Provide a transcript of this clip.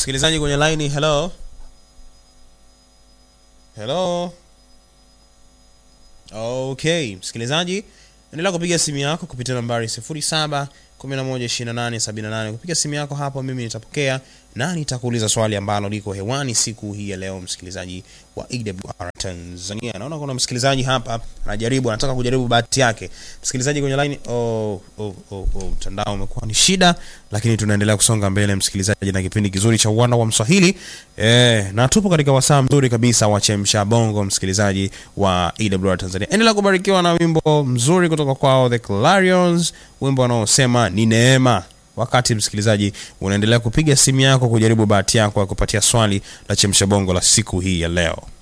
msikilizaji kwenye line hello hello okay msikilizaji endelea kupiga simu yako kupitia nambari 07 112878 kupiga simu yako hapo mimi nitapokea na nitakuuliza swali ambalo liko hewani siku hii ya leo msikilizaji wa ewr tanzania naona kuna msikilizaji hapa anajaribu anataka kujaribu bahati yake msikilizaji kwenye line oh, oh, oh, oh, mtandao umekuwa ni shida lakini tunaendelea kusonga mbele msikilizaji na kipindi kizuri cha uwanda wa mswahili eh, na tupo katika wasaa mzuri kabisa wa chemsha bongo msikilizaji wa ewr tanzania endelea kubarikiwa na wimbo mzuri kutoka kwao the clarions wimbo wanaosema ni neema wakati msikilizaji unaendelea kupiga simu yako kujaribu bahati yako ya kupatia swali la chemsha bongo la siku hii ya leo